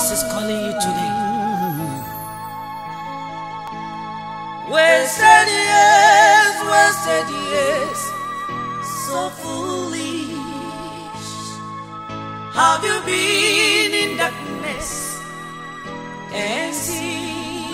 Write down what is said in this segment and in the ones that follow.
is calling you today. Wasted years, wasted years, so foolish. Have you been in darkness and see?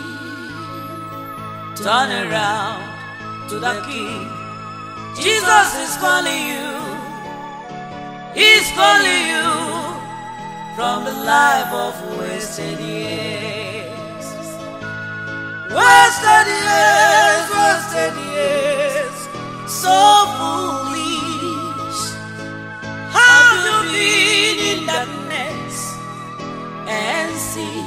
Turn around to the King. Jesus is calling you. He's calling you from the life of wasted years. Wasted years, wasted years, so foolish. Have you been in darkness and see?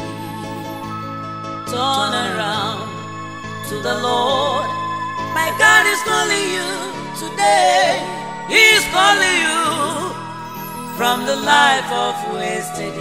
Turn around to the Lord. My God is calling you today. He's calling you from the life of wasted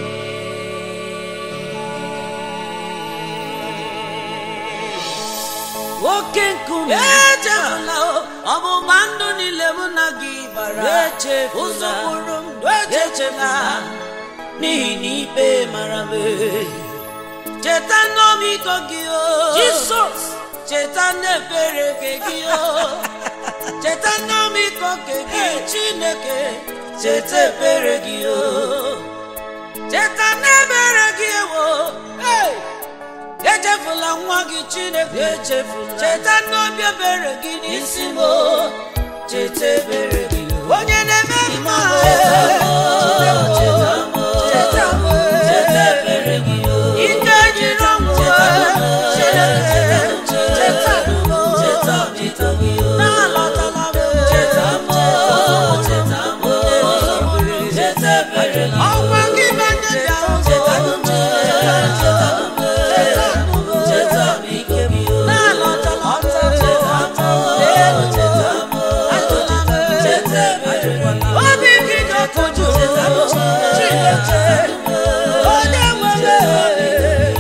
years. Nwoke nkume echefula o, ọgbụgba ndụ niile mụ na gị gbara Echefula. ụzọ kpụrụ ndụ echefula n'ihi na ikpe mara m cheta n'ọmịiko gị o Jisọs cheta n'ebere nke gị o cheta n'ọmịiko nke gị chineke cheta ebere gị o cheta n'ebere gị ewo hey! echefula nwa gị chineke echefula cheta n'obi ebere gị n'isi m o. cheta ebere gị o. onye na-eme mma Cheta m, cheta m, cheta m, cheta ebere gị o. ike jiri ọnwụ Chineke, cheta m, Cheta m, cheta gị o. na-alọtala m Cheta m, cheta m, cheta ebere gị o. ọkwa gị menye dị ahụ Cheta m, cheta m, cheta m, ike gị o. na-alọtala m Cheta m, cheta m, cheta ebere gị o. obi gị ga-ekoju Chineke onye nwere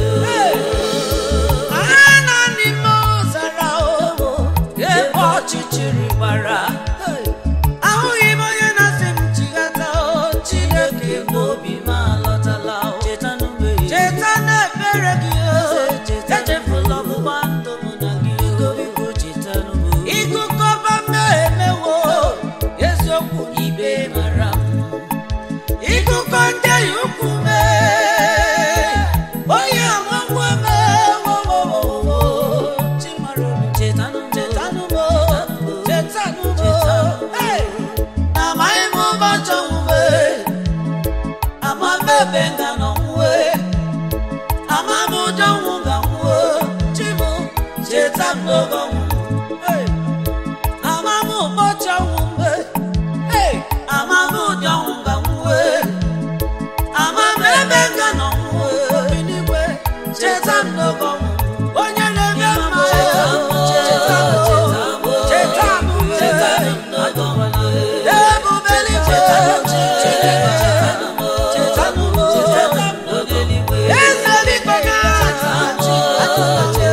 ana n'ime ọzara o ebe ọchịchịrị gbara ahụghị m onye na-asị m chighata o Chineke n'obi m alọtala o Cheta n'ugbe ya. cheta na-ebere gị o Cheta echefula ọgbụgba ndụ mụ na gị o Biko cheta n'ugbe ya. ịgụkọba mmehie emewo eziokwu na ibe mara m ịgụkọ ndị ya ukwu mee onye amagwo mewowowowo chimara obi Cheta n'ugbe ya. chetanụmo chetanụmo Hey! amaghị m ụbọchị ọnwụwe ama m ebe nga n'ọnwụwe ama m ụjọ ọnwụ ga nwụọ chibụ cheta m n'oge ọnwụ Hey! ama m ụbọchị ọnwụ mgbe Hey! ama m ụdị ọnwụ ga nwụọ ama m ebe nga n'ọnwụwe eluigwe cheta m n'oge ọnwụ onye na-eme mma cheta m cheta m cheta m cheta m ebube eluigwe Chineke cheta m cheta m cheta m eze biko ga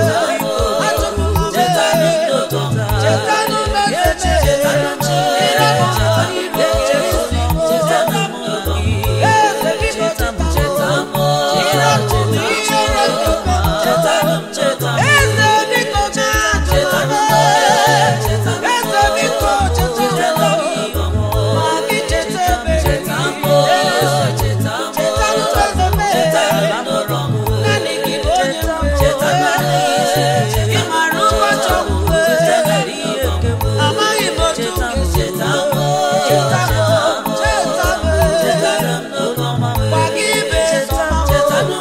Amaghị m otu m ga-esi cheta m cheta m cheta m gwa gị ibe sọma m cheta m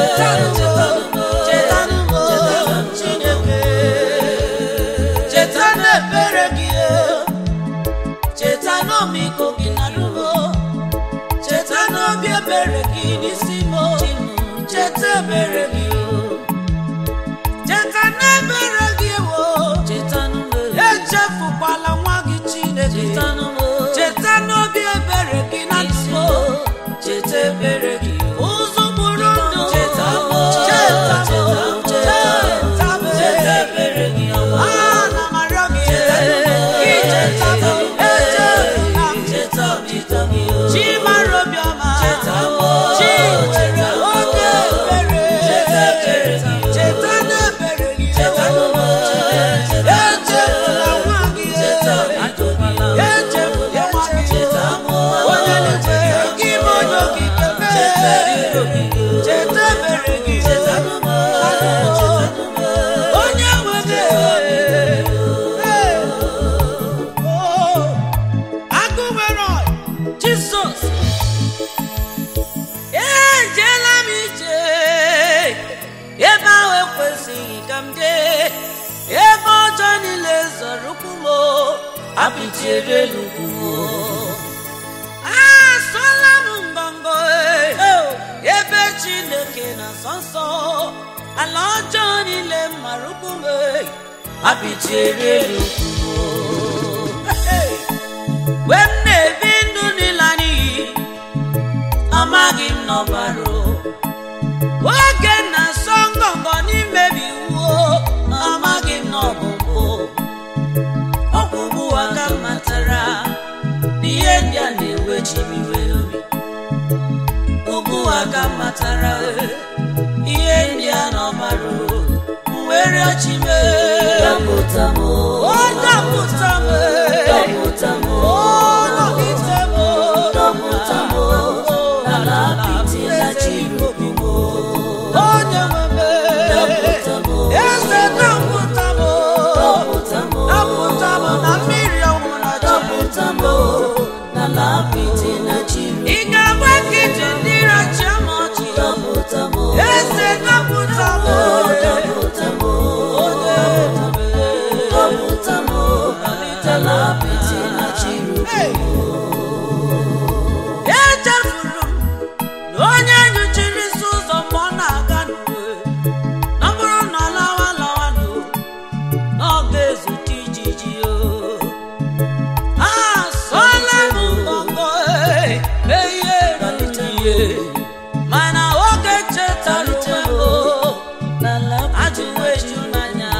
cheta m Chineke cheta n'ebere gị cheta n'ọmịiko gị na rumo cheta n'obi ebere gị n'isi m cheta ebere gị cheta n'ebere gị wo Cheta n'ugbe ya. echefukwala nwa gị Chineke Cheta n'ugbe ya. cheta n'obi ebere gị na ndụ Cheta ebere gị o. ụzọ gburu ndụ Cheta m, cheta m cheta m, cheta m Cheta ebere gị ọma. ana m arịọ gị icheta m echefula m Cheta m, cheta gị o. chi mara obiọma Cheta m, chi nwere apịtiere ugwu asọla m ngọngọ eh, ebe chineke na nsọ nsọ ala ọjọọ niile mara ukwu m eh, apịtiere ugwu Hey! mgbe m na-ebi ndụ n'ịla n'iyi amaghị m n'ọbara oge na-asọ ngọngọ n'imebi iwu amaghị m n'ọbụbụ ọgwụgwụ aka m matara n'ihe ndị a na-ewechi m iwe obi ugwu aka m matara ihe ndị a n'ọbara mwere ọchị m dọpụta m o dọpụta m dọpụta m o nọgide m dọpụta m n'ala apịtị na chirukwu m onye nwe m dọpụta m eze dọpụta m dọpụta m dọpụta m na mmiri ọnwụ na dọpụta m n'ala apịtị na chirukwu ị ga-agba nkịtị ndị rachi m ọchị dọpụta m eze dọpụta m dọpụta m dọpụta m n'ala apịtị na chirukwu echefuru m na onye nyochiri isi ụzọ mgbe ọ na-aga n'uwe na ọ bụrụ na ọ lawa lawa n'o na ọ ga-ezute ijiji o asọla m ngọngọ eh, mee ihe rite ihe mana oge chetara onwe m o, n'ala ajụwa eju n'anya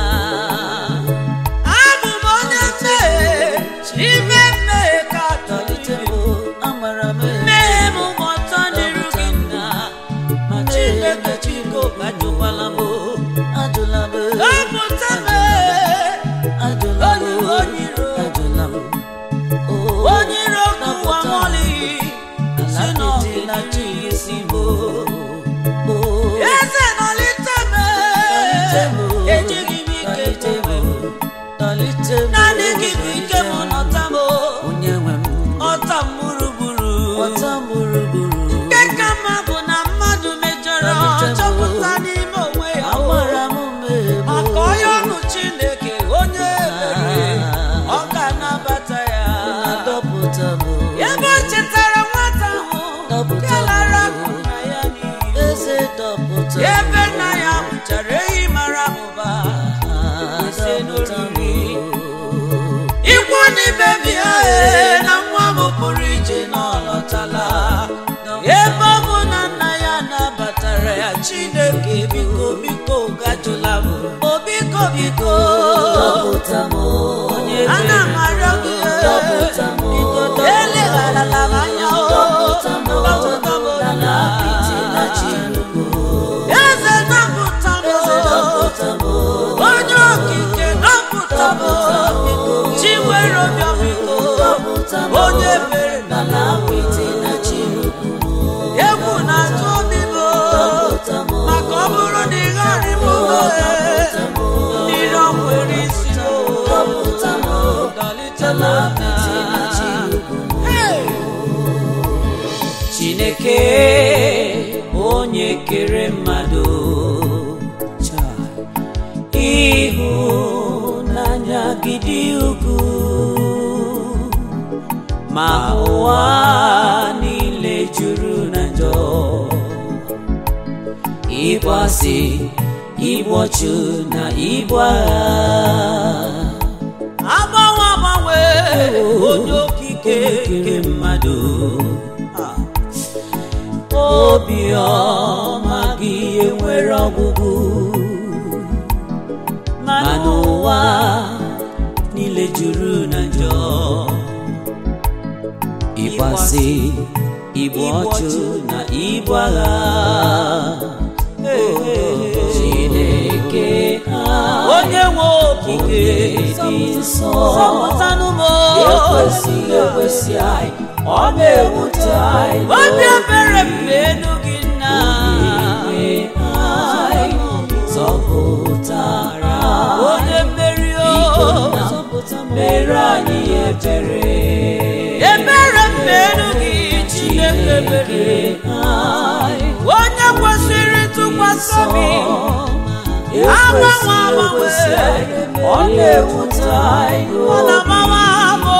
abụ m onye mmehie ime mmehie ka apịtị atọlite m amara m mmehie m gba ọtọ n'iru gị nna ma chineke chiko ajụkwala m ajụla m dọpụta m ajụla m onye onye iro ajụla m onye iro n'ụwa mọlị si n'ọgụ na chi isi m eze nọlite m ejighị m ike tebe naanị gị bụ ike m nọta m onye nwe m ọta m gburugburu ọta m gburugburu nke ka mma bụ na mmadụ mejọrọ chọpụta n'ime onwe ya o. amara m mmehie m maka onye ọnụ chineke onye ebere ọ ga-anabata ya dọpụta m ebe o chetara nwata ahụ Dọpụta nke lara m. akụ na ya n'iyi eze dọpụta ebe nna ya mụchara ehi mara abụba ise n'oriri ikwu n'ibe bịa ee, na nwa m pụrụ ije na ọ lọtala ebe ọ bụ na nna ya nabatara ya chineke biko biko gajụla m o biko biko dọpụta m onye ana m arịọ gị ee, Dọpụta m. biko elegharala m anya o dọpụta m dọpụta m n'ala apịtị na chirukwu eze dọpụta m eze dọpụta m onye okike dọpụta m chi nwere obiọ biko dọpụta m onye mere n'ala apịtị na chirukwu egwu na-atụ obi m dọpụta m maka ọ bụrụ na ị gharị m dọpụta m mmiri ọ nwere isi m dọpụta m dọlite m n'ala apịtị na chirukwu Hey! chineke onye kere mmadụ ịhụnanya gị dị ukwuu ma ụwa niile juru na njọ ịgbasị igbu ọchụ na igbu agha agbanwe agbanwe onye okike nke mmadụ obiọma gị enwere ọgwụgwụ ma n'ụwa niile juru na njọ ịgbasị igbu ọchụ na ibu agha chineke onye nwe okike dị nsọ zọpụtanụ m ekwesị ekwesị anyị ọ na-ewute anyị obi ebere m elu gị nna zọpụtara onye mmeri o mere anyị ebere ebere m elu gị chineke ebere onye kwesịrị ntụkwasị obi agbanwe agbanwe ọ na-ewute anyị ọ na-agbanwe abụ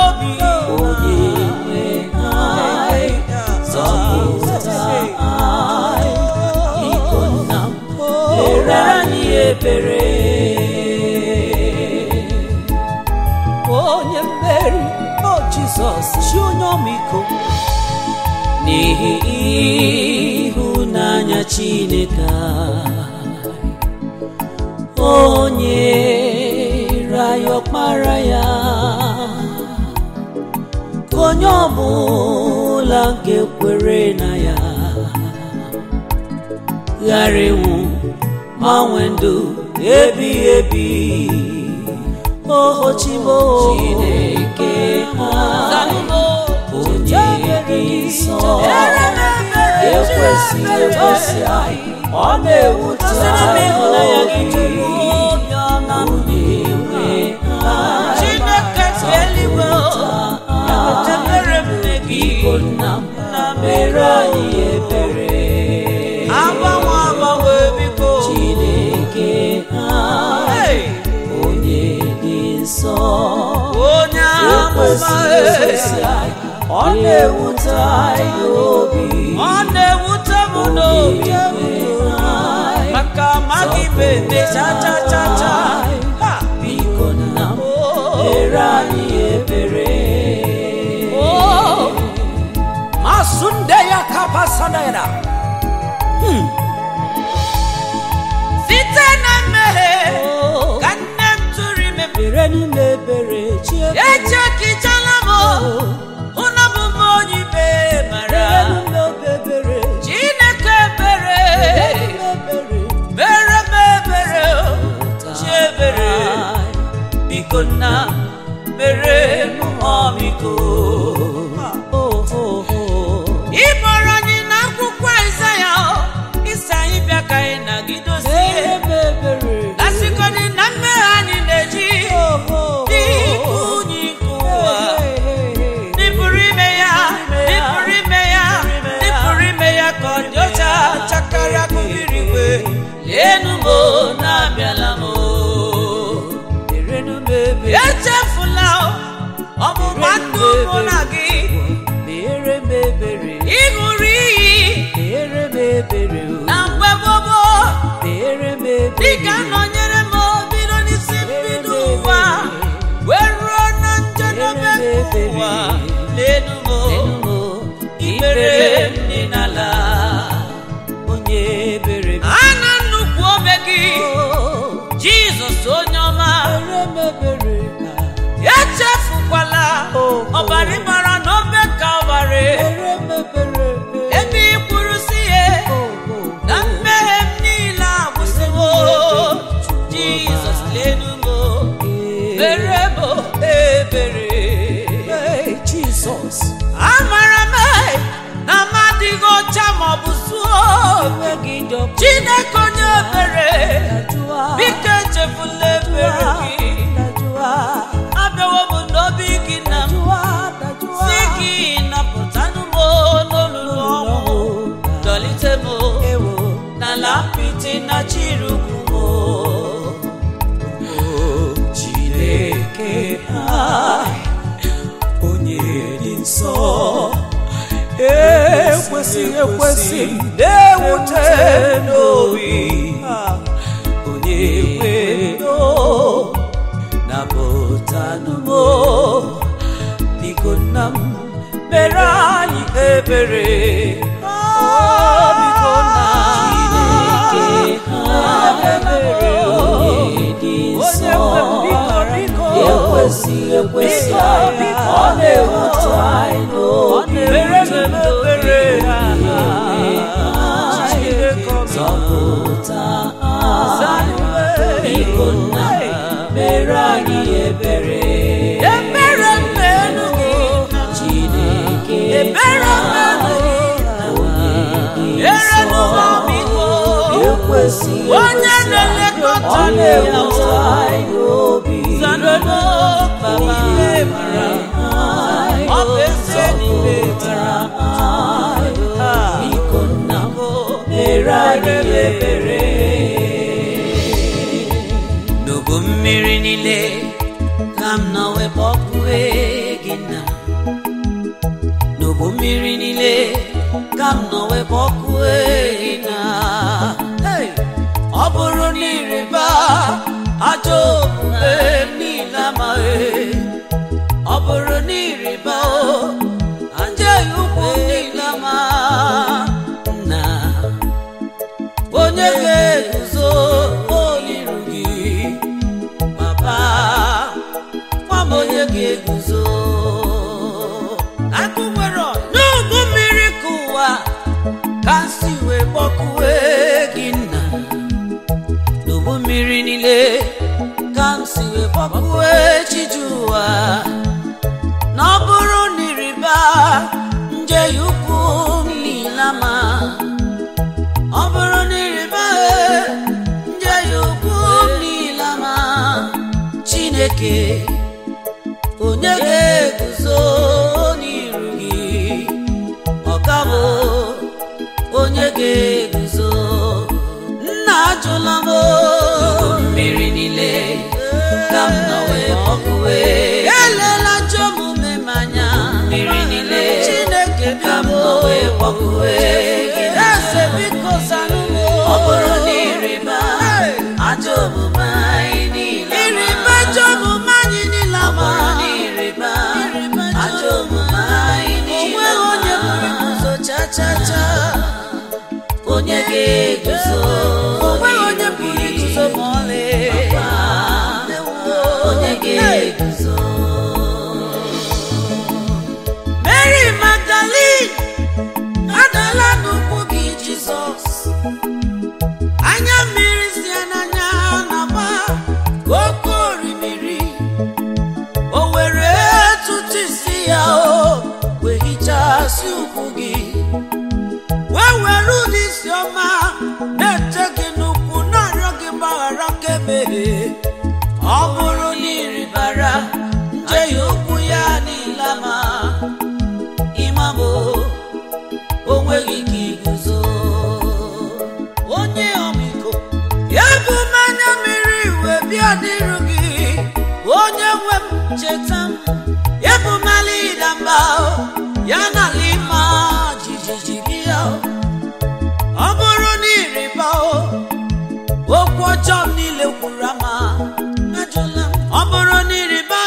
jizọs chi onye ọmịiko n'ihi ịhụnanya chineke anyị, onye raya ọkpara ya ka onye ọbụla nke kwere na ya ghara ịnwụ ma nwee ndụ ebighị ebi oho chimo chineke ha onye dị nsọ ekwesị ekwesị anyị ọ na-ewute anyị onye nwe anyị Chineke si eluigwe chebere m nne gị biko nna m mere anyị ebere agbanwe agbanwe biko chineke anyị Hey! onye dị nsọ onye amụma ekwesị ekwesị anyị ọ na-ewute anyị n'obi ọ na-ewute m n'obi maka amaghị m eme cha cha cha cha Ha! biko nna m mere anyị ebere Oh! masunde ya kapasanera site na mmehie ka nne m tụrụ ime m mere n'ime ebere chi ebere echekichala m hụ na bụ m onye ibe mara mere n'ime obi ebere chineke ebere mere m ebere chi ebere biko nna mere m ọmịiko ịkpọrọ anyị n'akwụkwọ Aịzaya isi anyị bịa ka anyị nagidozie asịkọdị na mmehie anyị na-eji n'ikwu unyi nke ụwa n'ịpụrụ ime ya n'ịpụrụ ime ya n'ịpụrụ ime ya ka ọ dị ọcha chakara mmiri igwe leenu m o, na-abịala m o. echefula o, ọgbụgba ndụ mụ na gị ịṅụrụ iyi na mgbe gbogbo dịka nọnyere m bido n'isi mbido ụwa wee ruo na njedebe nke ụwa leenu m o, ikpere m dị n'ala onye ebere a na nnukwu ome gị jizọs onye ọma mere m ebere echefukwala ọbara ịmara na obe kalvarị mere m ebere ebe ị kwuru si ya na mmehie m niile agwụsịwo jizọs lenu m mere m ebere Hey, Jesus amara m na m adịghị ọcha maọbụ zuo enweghị njọkọ chineke onye ebere dajụa biko echefula ebere gị dajụa abịawo m n'obi gị na m dajụa dajụa si gị napụtanụ m n'olulu ọnwụ dọlite m ewo n'ala apịtị na chirukwu m Chineke anyị onye dị nsọ ekwesịghị ekwesị na-ewute n'obi onye nwe no napụtanụ m biko nna m mere anyị ebere Oh, biko nna Chineke anyị ebere onye dị nsọ ekwesịghị ekwesị anyị ọ na-ewute anyị n'obi zọpụta anyị biko nna mere anyị ebere ebere mmenụ gị Chineke ebere mmenụ gị ere n'ụlọmiko ekwesịghị onye na-elekọta ọ ndị ya na-ewute anyị n'obi zanolo baba ibe mara ọ bụ eze n'ime mara biko nna m mere anyị ebere n'ubu mmiri niile ka m nọ wepụ ọkụwe gị na n'ubu mmiri niile ka m nọ wepụ ọkụwe gị na Hey! ọ bụrụ na ịrịba ajọ omume m niile amaghị ọ bụrụ na ịrịba o chineke onye ga-eguzo n'iru gị ọkabụ onye ga-eguzo nna ajụla m mmiri niile ka m nọ wee kpọkuwe elela njọ omume m anya mmiri niile chineke ka m nọ wee kpọkuwe eze biko zanụ m ọ bụrụ na ịrịba ajọ omume anyị niile ịrịba ajọ omume anyị niile ọ bụrụ na ịrịba ajọ omume anyị niile onweghị onye pụrụ iguzo cha cha cha onye ga-eguzo onweghị onye pụrụ iguzo ma ọlị onye ga-eguzo Mary Magdalene adala n'ụkwụ gị Jizọs anya mmiri si ya n'anya na-agba ka oke orimiri o were tụtụ isi ya o wee hichasị ụkwụ gị wee were ụdị isi ọma na-eche gị n'ụkwụ na-arịọ gị mgbaghara kemehie ọ bụrụ na ịrịbara njehie ụkwụ ya niile ma ịmabụ onweghị ike iguzo onye ọmịiko ya bụ mmanya mmiri wee bịa dịrụ gị onye nwe m cheta m ya bụ mali ịda mba ya na ala ịma jijiji bịa ọ bụrụ na ịrịba okwu ọjọọ m niile kwuru ama ajụla m ọ bụrụ na ịrịba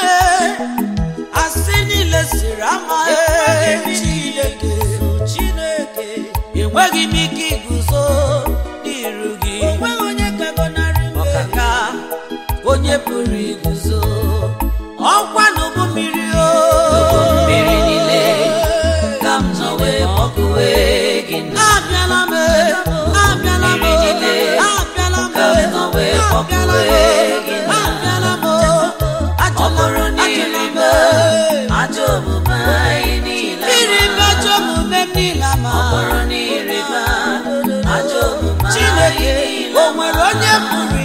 asị niile siri ama chineke chineke enweghị m ike iguzo n'iru gị onweghị onye kagọnarị ọkaka onye pụrụ iguzo ọkwa n'ụgbọ mmiri o mmiri niile ka m nọ wee kpọkuwe gị abịala m abịala m abịala m ka m nọ wee kpọkuwe gị abịala m ọ bụrụ na ịrịba ajọ omume anyị niile ịrịba ajọ omume m niile ma ọ bụrụ na ịrịba ajọ omume Chineke o nwere onye pụrụ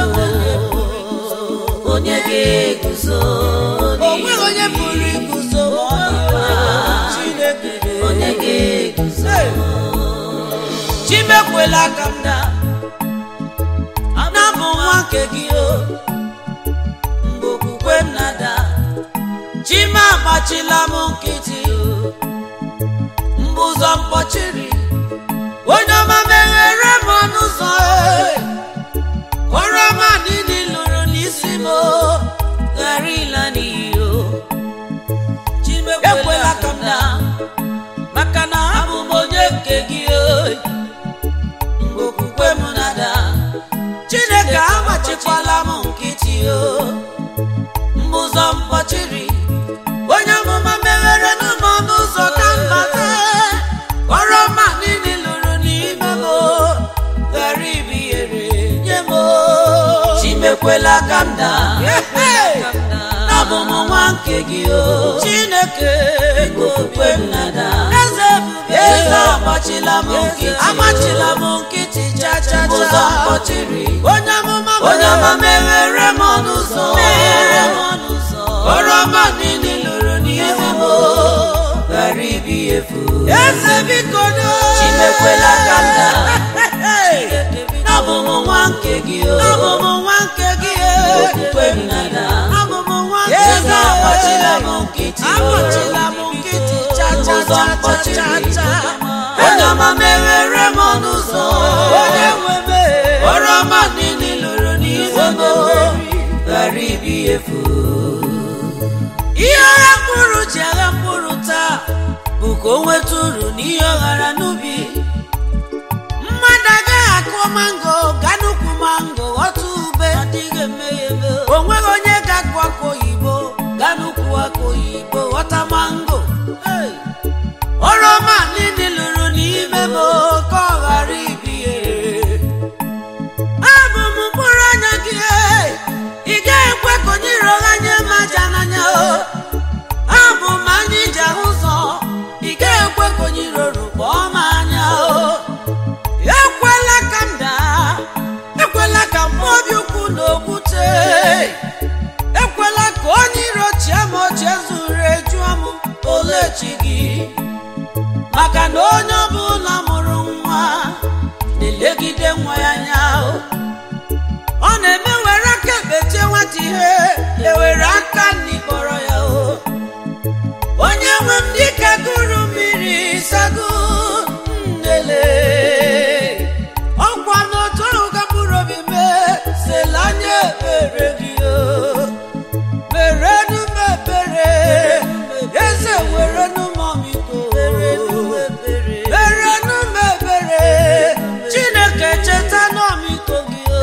iguzo onye ga-eguzo onweghị onye pụrụ iguzo Chineke onye ga-eguzo chimekwela ka m daa na-abụ nwa nke gị o mgbe okwukwe m na-ada chima agbachila m nkịtị mgbe ụzọ mkpọchiri onye ọma meghere m ọnụ ụzọ oroma niile lụrụ n'isi m ghara ịla n'iyi o ekwela ka m daa maka na abụ m onye nke gị o mgbe okwukwe m na-ada chineke agbachikwala m nkịtị o mgbe ụzọ mkpọchiri onye amụma meghere n'ụmụ ọnụ ụzọ ka mbata oroma niile lụrụ n'ime m ghara ibihere nye m chimekwela ka m daa n'abụ m nwa nke gị o chineke okwukwe m nada eze eze agbachila m nkịtị agbachila m nkịtị cha cha cha ụzọ mkpọchiri onye amụma onye ọma meghere m ọnụ ụzọ meghere m ọnụ ụzọ oroma niile lụrụ n'ihu m ghara ibi efu eze biko do chimekwela ka m daa abụ m nwa nke gị o abụ m nwa nke gị okwukwe m nada abụ m nwa nke gị eze agbachila m nkịtị agbachila m nkịtị cha cha cha cha cha onye ọma meghere m ọnụ ụzọ onye nwe m oroma niile lụrụ n'ihu m ghara ibi efu ihe ọgha mkpụrụ ji agha mkpụrụ taa bụ ka o nweta uru n'ihe ọ ghara n'ubi mmadụ agaghị akụ mango ga n'ukwu mango ghọta ube o nweghị onye ga-akụ akụ oyibo ga n'ukwu akụ oyibo ghọta mango oroma niile lụrụ n'ime m ka ọ ghara ibihere abụ m mkpụrụ anya gị ị gaghị ekwe ka onye iro gha nye m aja n'anya o abụ m anya iji ahụ ụzọ ị gaghị ekwe ka onye iro rukpọọ m anya o ekwela ka m daa ekwela ka m obi ukwu na okwute maka na onye ọbụla mụrụ nwa na-elegide nwa ya anya o. ọ na-eme were aka ekpechie nwata ihe ewere aka n'ikpọrọ ya o onye nwe m dịka gụrụ mmiri sago nnele ọkwa n'otu ahụ ka mkpụrụ obi mee sela anya ekpere gị o merenu m ebere eze werenu m ọmịiko merenu m ebere chineke cheta n'ọmịiko gị o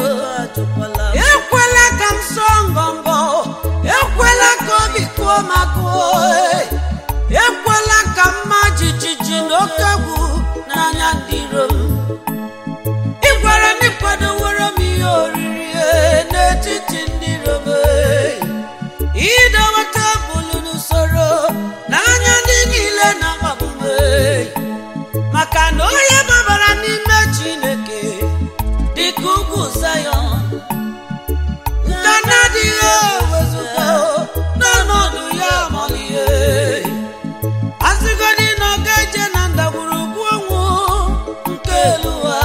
ekwela ka m sọ ngọngọ ekwela ka obi kụọ m akụọ ekwela ka mma jijiji na oke egwu n'anya ndị iro m ị gwara m ịkwadowere m ihe oriri eh, n'etiti ndị iro m eh. idowe tebụl n'usoro n'anya ndị niile na-akpagbu m eh. maka na onye gbabara n'ime chineke dịka ugwu zayọn nke na-adịghị ewezụga n'ọnọdụ ya amalihe asịgodị na ọ ga-eje na ndagwurugwu ọnwụ nke elu ụwa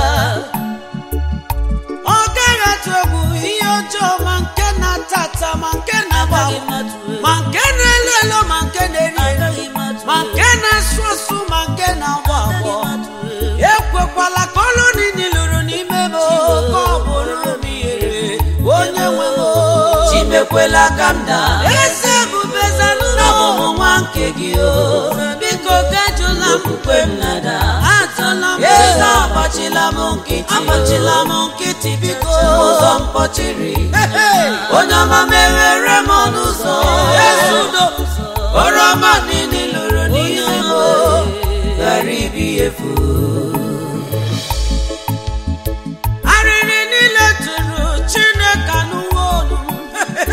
ọ gaghị atụ egwu ihe ọjọọ ma nke na-ata ata ma nke na-agbanwe ma nke na-elu elu ma nke na-eri eri ma nke na-asụ asụ ma nke na-agbọ agbọ ekwekwala ka ọlụ niile lụrụ n'ime m ka ọ bụrụ m ihere onye nwe m chimekwela ka m daa eze ebube zanụlọ ọmụmụ nwa nke gị o biko gajụla m mkpe m nada atụla m eze agbachila m nkịtị agbachila m nkịtị biko ụzọ mkpọchiri onye ọma meghere m ọnụ ụzọ ezudo oroma niile lụrụ n'ihe m ghara ibi efu arịrị niile tụrụ chineke anụwo olu m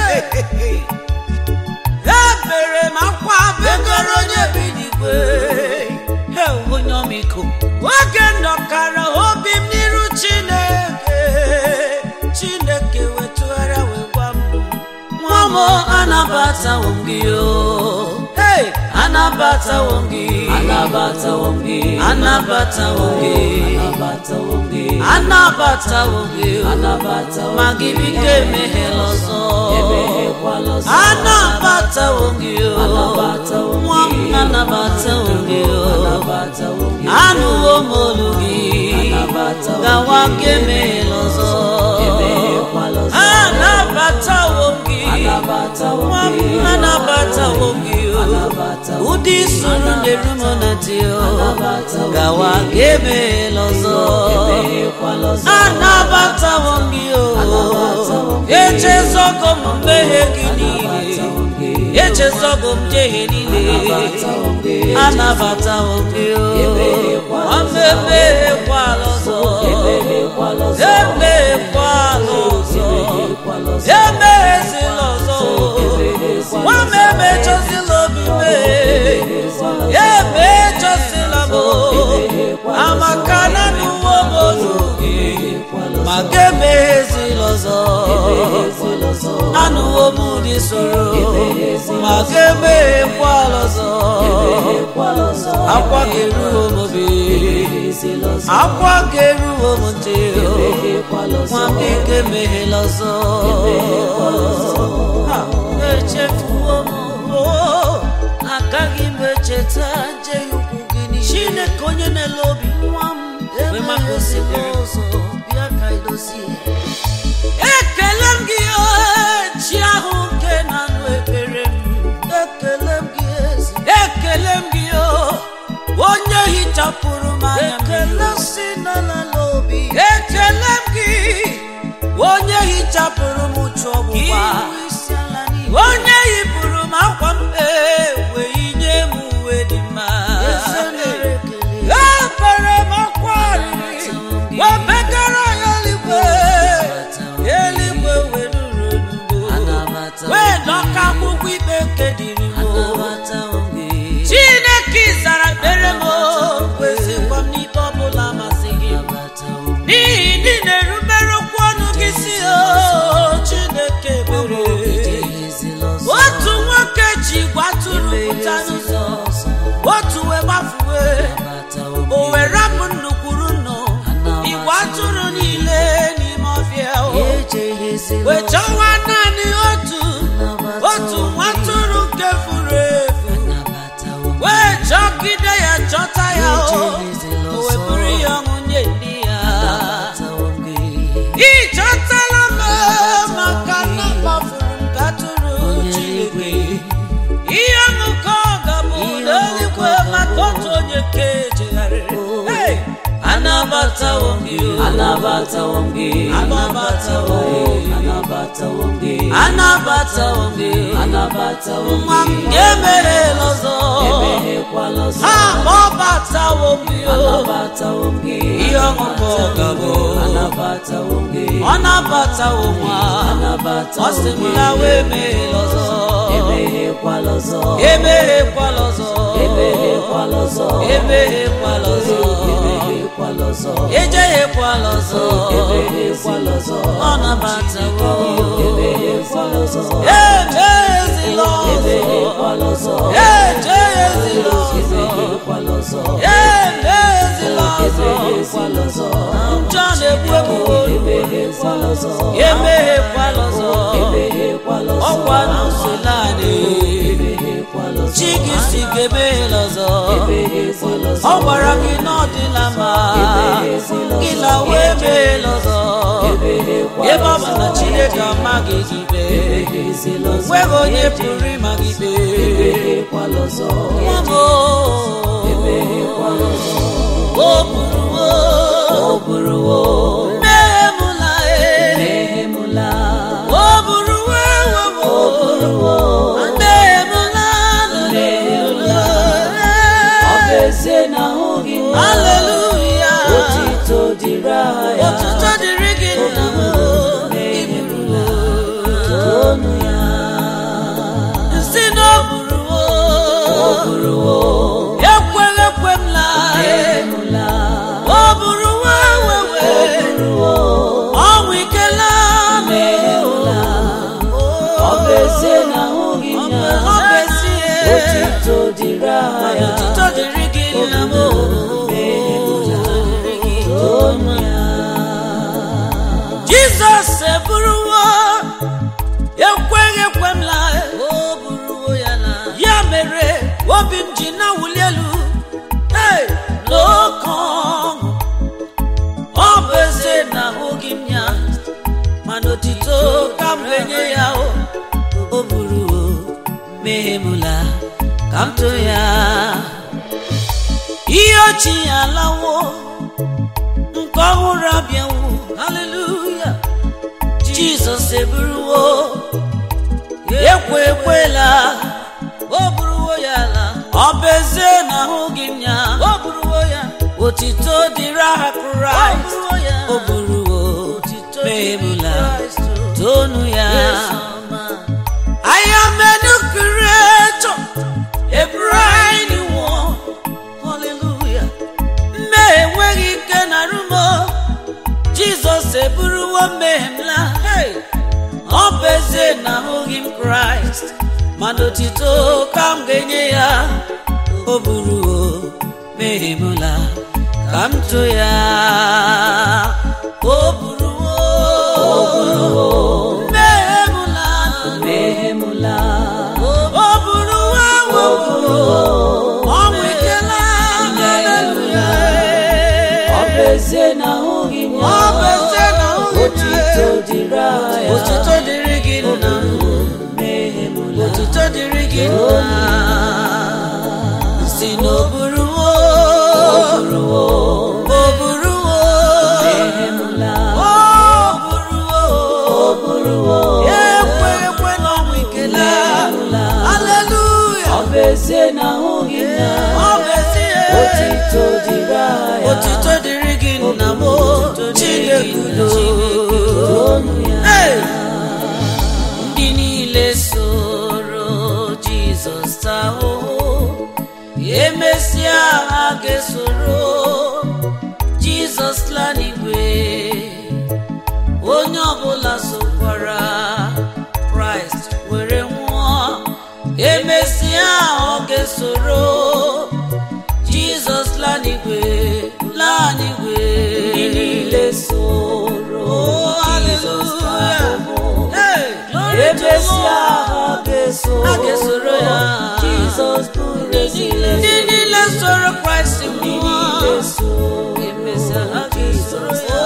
ebere m akwa begoro onye bi n'igwe He, onye ọmịiko oge ndọkara obi m n'iru chineke chineke wetụgharịa wee gwa m nwa m anabatawo m gị o Hey, anabatawo m gị Anabatawo m gị. anabatawo m gị Anabatawo m gị. anabatawo gị o. Anabatawo m ma gị gị. biko emeghela ọzọ Emeghekwala ọzọ. anabatawo gị o. Anabatawo m nwa m gị. anabatawo gị o. Anabatawo m gị. anụwo m olu gị Anabatawo m gawa gị. ka emeghela ọzọ Emeghekwala ọzọ. anabatawo gị Anabatawo m nwa m gị. anabatawo gị o. Anabatawo m ụdị gị. soro na-eru m na dị o Anabatawo m gawa gị. ka emeghela ọzọ Emeghekwala ọzọ. anabatawo m gị o Anabatawo m gị. echezogo m mmehie gị niile Anabatawo m gị. echezogo m njehie niile Anabatawo m gị. anabatawo m gị o Emeghekwala ọzọ. emeghekwala ọzọ Emeghekwala ọzọ. emeghekwala ọzọ Emeghekwala ọzọ. emeghezila ọzọ nwa m emechọzila obi mee emechọzila m amaka na n'uwe m olu gị ma ga emeghezila ọzọ anụwo m ụdị soro ma ga emeghekwala ọzọ akwa ga-eruo m obi akwa ga-eruo m ntị nwa m biko emeghela ọzọ Ha, echefuo m o, agaghị m echeta njehie ukwu gị niile chineke onye na-ele obi nwa m mgbe maka osimiri ọzọ bịa ka idozie ekele m gị o, chi ahụ nke na-anụ ekpere m ekele m gị ezi ekele m gị o onye hichapụrụ m anya ekele si n'ala obi ekele m gị onye hichapụrụ m uche ọgbụgba onye yipụrụ m akwa m wee yinye m uwe dị mma ebere m akwa arịrị wee begara ya eluigwe eluigwe wee nụrụ onugbo wee dọka akwụkwọ ikpe nke dịrị m chineke zara ekpere m kwesịkwa m n'ikpe ọbụla masị gị n'ihi ndị na-erubere okwu ọnụ gị si o chineke mere otu nwoke ji gwa atụrụ pụta n'ụzọ otu wee gbafuwe otu onye ka ejegharịrị Hey! anabatawo m gị o. anabatawo m gị Anabatawo m gị. anabatawo m gị anabatawo m gị anabatawo m nwa m gị ga-emeghela ọzọ emeghekwala ọzọ ha kpọbatawo m gị o. anabatawo m gị ihe ọṅụṅụ ọgabụ anabatawo m gị ọ nabatawo nwa ọ anabatawo sị m m gị na wee meghela ọzọ emeghekwala ọzọ emeghekwala ọzọ emeghekwala ọzọ emeghekwala ọzọ emeghekwala ọzọ ejeghekwala ọzọ emeghekwala ọzọ ọ nabatawo emeghekwala ọzọ emeghezila ọzọ emeghekwala ọzọ ejeghezila ọzọ emeghekwala ọzọ emeghezila ọzọ emeghekwala ọzọ njọ na-egbu egbuwo emeghekwala ọzọ emeghekwala ọzọ emeghekwala ọzọ ọkwa n'usoro anyị emeghekwala ọzọ chi gị si ga emeghela ọzọ emeghekwala ọzọ ọ gwara gị na ọ dịla mma gị na wee meghela ọzọ emeghekwala ebe ọ bụ na chineke amaghị gị ikpe emeghezila ọzọ nweghị onye pụrụ ịma gị ikpe emeghekwala ọzọ nwa m o emeghekwala ọzọ o buruwo ọ bụrụwo mmehie m la e emehemula o buruwo ewewo ọ bụrụwo mmehie m la Mmehie ọ bụ ezie na ahụghị m Haleluya otito dịrị aha ya Otuto dịrị gị nna m emehemula tonu ya si na o buruwo ọ bụrụwo ekweghị ekwe m la emehemula o buruwo ewewe bụrụwo ọnwụ ikela emehemula ọ bụ ezie na ahụghị m ya ọ bụ ezie otito dịrị aha ya Otuto dịrị gị nna m tonu ya Jizọs eburuwo ekweghị ekwe m la o buruwo ya na ya mere obi m ji na-awụli elu hey, n'oke ọṅụ ọ bụ ezie na ahụghị m ya mana otito ka m ga-enye ya o o buruwo mehemula ka m too ya ihe ochie alawo nke ọhụrụ abịawo haleluya jizọs eburuwo ekwe ekwela o buruwo ya ala ọ bụ ezie na ahụghị m ya o buruwo ya otito dịrị aha kraịst o buruwo mehemula tonu ya I am a new creator, a brand new one. Hallelujah. Mmehie enweghị ike na rumo Jizọs eburuwo mmehie m la Hey! ọ bụ ezie na ahụghị m Kraịst mana otito ka m ga-enye ya o buruwo mmehie m la ka m too ya o buruwo mmehie m la emehemula o buruwo ewewo ọnwụ ikela haleluya ọ bụ ezie na ahụghị m ọ ya bụ ezie na ahụghị m otito ya dịrị aha ya Otuto dịrị gị nna emehemula Otuto dịrị gị nna si n'oburuwo bụrụwo oburuwo emehemula oburuwo bụrụwo ekwe ekwe n'ọnwụ ikele aleluya ọ bụ ezie na ahụghị m ya ọ bụ ezie otito dịrị aha ya Otuto dịrị gị nna m Chineke udo tonu ya Hey! ndị niile soro jizọs taa ahụhụ emesịa ha ga-esoro jizọs laa n'igwe onye ọbụla sokwara kraịst were nwụọ emesịa ọ ga-esoro jizọs laa n'igwe laa n'igwe ndị niile soro Oh, Jizọs taa hallelujah. ahụhụ Hey, glory to emesịa God. ha ga-eso Ha ga-esoro ya. Jizọs bụrụ ezile ndị niile soro kraịst ndị nwụọ niile so emesịa ha ga-esoro ya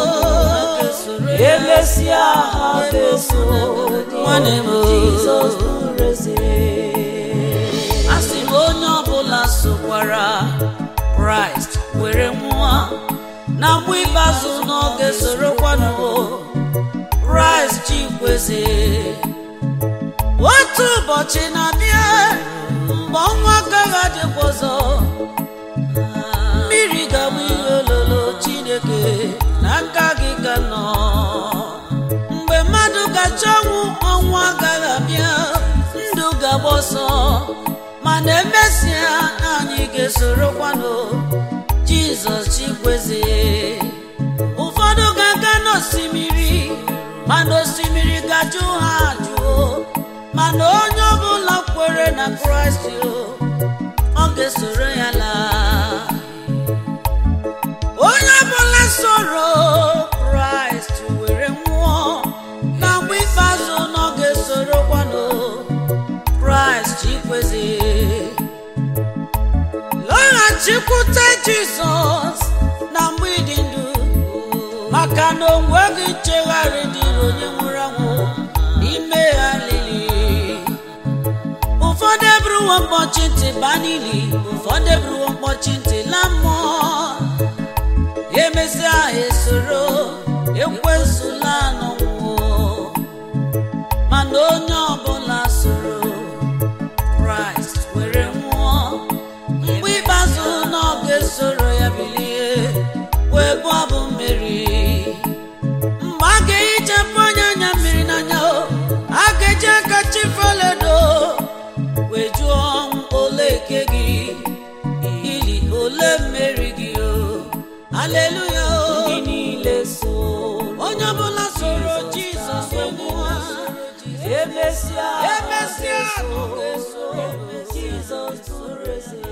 emesịa ha ga-eso nwanne m Jizọs bụrụ eze a sị m onye ọbụla sokwara kraịst were nwụọ na mgbe ikpeazụ n'oge sorokwanụ kraịst chikweze otu ụbọchị na-abịa mgbe ọnwa agaghị adịkwa ọzọ mmiri ga-abụ ihe ololo chineke n'aka gị ka nọ mgbe mmadụ gacha ọnwụ ọnwụ agaghị abịa ndụ ga-agba ọsọ mana emesịa anyị ga-esorokwanụ jizọs chikweze ụfọdụ ga-aga n'osimiri mana osimiri ga-ajụ ha ajụọ mana onye ọbụla kwere na kraịst ọ ga-esoro ya laa onye ọbụla soro kraịst were nwụọ na mgbe ikpeazụ na ọ ga-esorokwanụ kraịst chikweze lọghachikwute jizọs na mgbe ịdị ndụ maka na onweghị nchegharị dịrị onye nwụrụ anwụ n'ime ha lili ụfọdụ eburuwo mkpọchi ntị baa n'ili ụfọdụ eburuwo mkpọchi ntị la mmụọ emesịa ha esoro ekwesụla n'ọnwụọ mana onye ọbụla soro kraịst were nwụọ mgbe ikpeazụ na ọ ga-esoro ya bilie wee bụ abụ mmeri mgbe a ga-ehichapụ onye anya mmiri n'anya o a ga-eji aka chifeledo wee jụọ ọnwụ ole eke gị ili ole mmeri gị o aleluya o ndị niile so onye ọbụla soro jizọs nwụọ emesịa emesịa ọ ga-esoro jizọs tụrụ eze